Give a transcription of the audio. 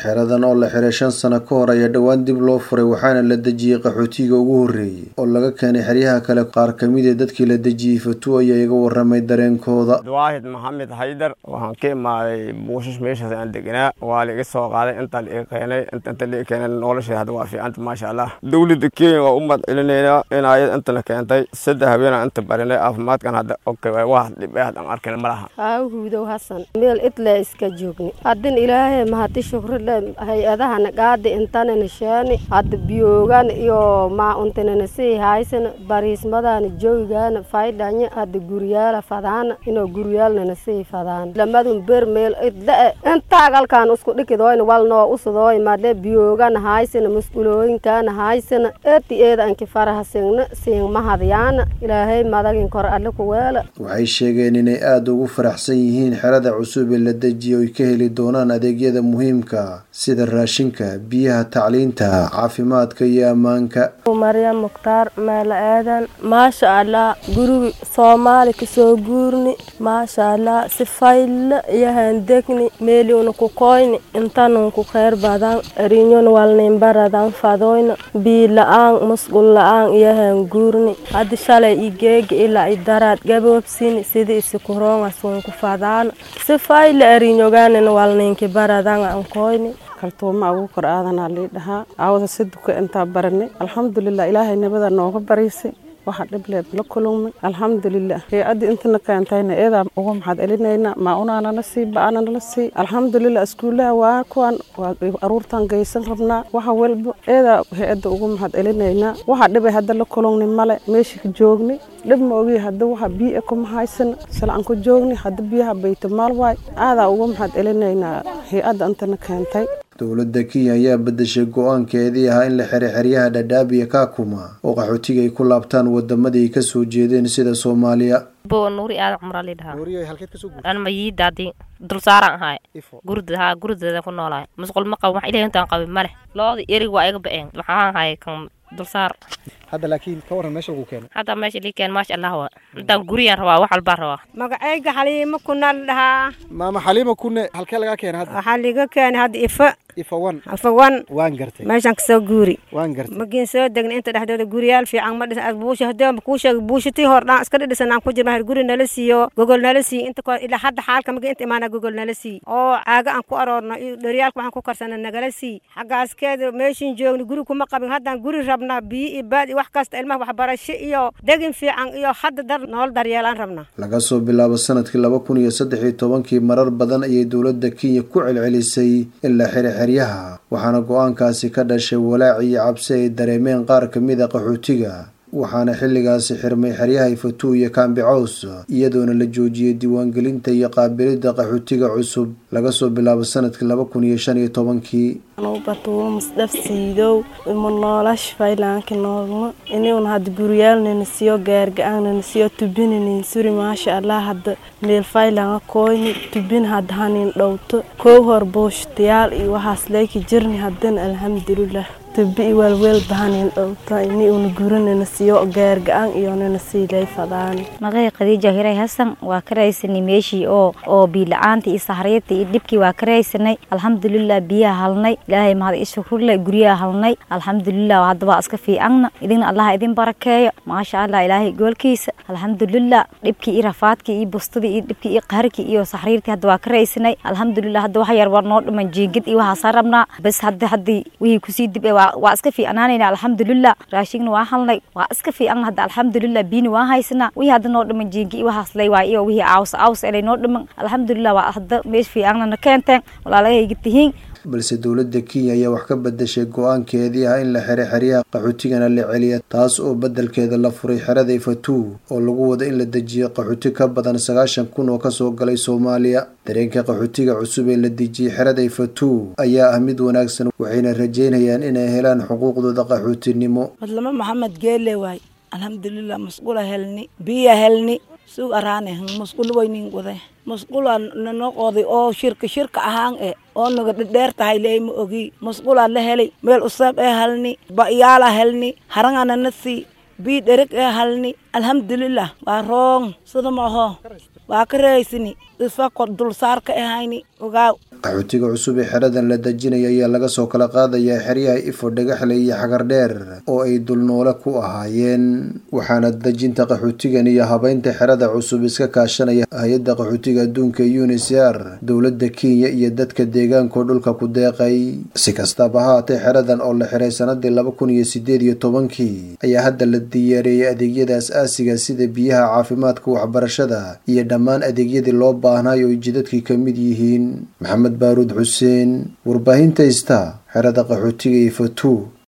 xeradan oo la xiray shan sano ka hor ayaa dhowaan dib loo furay waxaana la dejiyey qaxootiga ugu horreeyey oo laga keenay xeryaha kale qaar ka mid ee dadkii la dejiyey fatu ayaa iga waramay dareenkooda waahid maxamed haydar waxaan ka imaaday buushash meeshaas aan deganaa waa la iga soo qaaday intaa la iga keenay inta la iga keenay nolosheeda hadda waa fiicanta maasha allah dowladda kenya waa u mahad celinaynaa in ayad intana keentay saddex habeenaa inta barinay caafimaadkan hadda okay wax dhib ee hadda aan arkayna ma laha aawhuudow hasan meel idle iska joogni haddin ilaahay mahadi shukrile hay-adahana gaadi intanana sheeni hadda biyoogan iyo maauntinana sii haysana bariismadana joogana faydhanya hadda guryaala fadaana inoo guryaalnana sii fadaan lamadun ber meel idle intaagalkan isku dhikidoyna walnoo usudooy madhe biyoogana haysana mas'ulooyinkana haysana eeti eeda anki faraha singna siin mahadyaana ilaahay madagin kor alle kuweela waxay sheegeen inay aada ugu faraxsan yihiin xerada cusub ee la dejiyay oy ka heli doonaan adeegyada muhiimka sida raashinka biyaha tacliinta caafimaadka iyo ammaanka maryam mukhtaar meelo aadan maasha allah gurigi soomaali kasoo guurni maasha allah si fayla iyo handegni meeliuna ku koyni intanun ku kheyr badan erinyon walnin baradan fadoyna bii la-aan musqul la-aan iyo hanguurni haddi shalay i geega ilaa i daraad gaboobsini sida isikuroonga sunku fadaana si fayla erinyoganin walninki baradan an koyni kaltuuma ugu kor aadanaa lii dhahaa aawada si duka intaa baranay alxamdulilah ilaahay nabada nooga bariisay waxa dhibleed la kulumay alxamdulilah hay-addii intana keentayna eedaa uga maxad celinayna maaunanala sii ba-aananala sii alxamdulilah iskuulaha waa kuwan waa aruurtan geysan rabnaa waxa walba eedaa hay-adda uga maxad celinaynaa waxa dhibay hadda la kulumni male meeshii joogni dhib ma ogi hadda waxa biyo kuma haysana salcan ku joogni hadda biyaha bayta maal waay aadaa uga maxad celinaynaa hay-adda intana keentay dowladda kenya ayaa bedeshay go-aankeedii ahaa in la xiray xeryaha dhadhaab iyo kaakuma oo qaxootiga ay ku laabtaan wadamadii ay kasoo jeedeen sida soomaaliya bo nuuri aadan cumraa lidhahaa an mayiidaadii dulsaaran ahaay gurda haa gurdeeda ku noolaay musqul ma qabo wax ilahi intaan qabin ma leh looda erig waa iga ba-een waxaan ahay kan dulsaar hadda laakiin ka waran meesha lagu keenay hadda meesha lii keen maasha allah wa intaan guriyaan rabaa wax walbaan rabaa magacayga xaliimo kunal dhahaa maama xaliima kunne halkee lagaa keenay hadda waxaa liga keenay hadda ifa ifawan ifawan waan gartay meeshaan kasoo guuri waan gartay magiin soo degna inta dhexdooda guriyaal fiican ma dhisan buusha haddii kuu sheegay buushatii hor dhaan iska dhidhisan aan ku jirna guri nala siiyo gogol nala siiyo inta ko ilaa hadda xaalka magi inta imaana gogol nala siiyo oo caaga aan ku aroorno iyo dhoryaalka waxaan ku karsana nagala siiy xaggaaskeeda meeshin joogni guri kuma qabin haddaan guri rabnaa biyo iyo baad iyo wax kasta ilmaha waxbarasho iyo degin fiican iyo hadda dar nool daryeelaan rabnaa laga soo bilaabo sanadkii laba kun iyo saddex iyo tobankii marar badan ayay dowladda kenya ku celcelisay in la xiray xeryaha waxaana go-aankaasi ka dhashay walaac iyo cabsi ay dareemeen qaar ka mid a qaxootiga waxaana xilligaasi xirmay xeryaha ifatu iyo kaambi caws iyadoona la joojiyey diiwaangelinta iyo qaabilidda qaxootiga cusub laga soo bilaabo sanadkii laba kun iyo shan iyo tobankii batuulo musdhaf siidow ima noolash faylaanka noolno iniuna hadda guryaalnana siyo gaarga-aanana siyo tubinanin suri maasha allah hadda meel faylanga koyni tubin hadda hanin dhowto kow hor buushtayaal iyo waxaas leyka jirni haddana alxamdulilah tubi i waalweel bahanin dhowto ini una guranana siyo gaarga-aan iyonana siilay fadaan magay khadiija hiray hasan waa ka raysanay meeshii oo oo biila-aanta iyo sahriirta iyo dhibkii waa ka raysanay alxamdulilah biyaha halnay ilaahay mahad i shukrule guryaha halnay alxamdulilah hadda waa iska fiicangna idinna allaha idin barakeeyo maasha allah ilaahay goolkiisa alxamdulilah dhibkii iyo rafaadkii iyo bustadii iyo dhibkii iyo qaharkii iyo sahriirtii hadda waa ka raysanay alxamdulilah hadda wax yar war noo dhiman jiingid iyo waxaasaa rabnaa bas hadda haddii wixii kusii dib waa iska fiicnaanayna alxamdulilah raashigna waa halnay waa iska fiican hadda alxamdulilah biina waa haysanaa wixii hadda noo dhiman jiingi iyo waxaas lay waay iyo wixii caws caws elay noo dhiman alxamdulilah waa hadda meesh fiicanna na keenteen walaalagayga tihiin balse dowladda kenya ayaa wax ka bedeshay go-aankeedii ah in la xiray xeryaha qaxootigana la celiya taas oo beddelkeeda la furay xerada ifatu oo lagu wado in la dejiyo qaxooti ka badan sagaashan kun oo kasoo galay soomaaliya dareenka qaxootiga cusub ee la dejiyey xerada ifatu ayaa ah mid wanaagsan waxayna rajeynayaan inay helaan xuquuqdooda qaxootinimo madlamo maxamed geele waay alxamdulilah masqula helni biya helni sug araane masqul waynin wade masqula nano qoday oo shirka shirka ahaan e oo naga dhadheer tahay leema ogi masqulaa la helay meel usab ee halni ba'yaala helni harangana na sii bii dhereg ee halni alxamdulilah waa roong sida maaho waa ka raysini isfa dulsaar ka ahayni ogaaw qaxootiga cusub ee xeradan la dejinaya ayaa laga soo kala qaadayaa xeryaha ifo dhagaxle iyo xagardheer oo ay dulnoole ku ahaayeen waxaana dejinta qaxootigan iyo habeynta xerada cusub iska kaashanaya hay-adda qaxootiga adduunka unisr dowladda kenya iyo dadka deegaankao dhulka ku deeqay si kastaba haatee xeradan oo la xiray sanadii laba kun iyo sideed iyo tobankii ayaa hadda la diyaareeyay adeegyada as-aasiga sida biyaha caafimaadka waxbarashada iyo dhammaan adeegyadii loo baahnay oo jidadkii ka mid yihiin maxamed baaruud xuseen warbaahinta ista xerada qaxootiga iyo fatu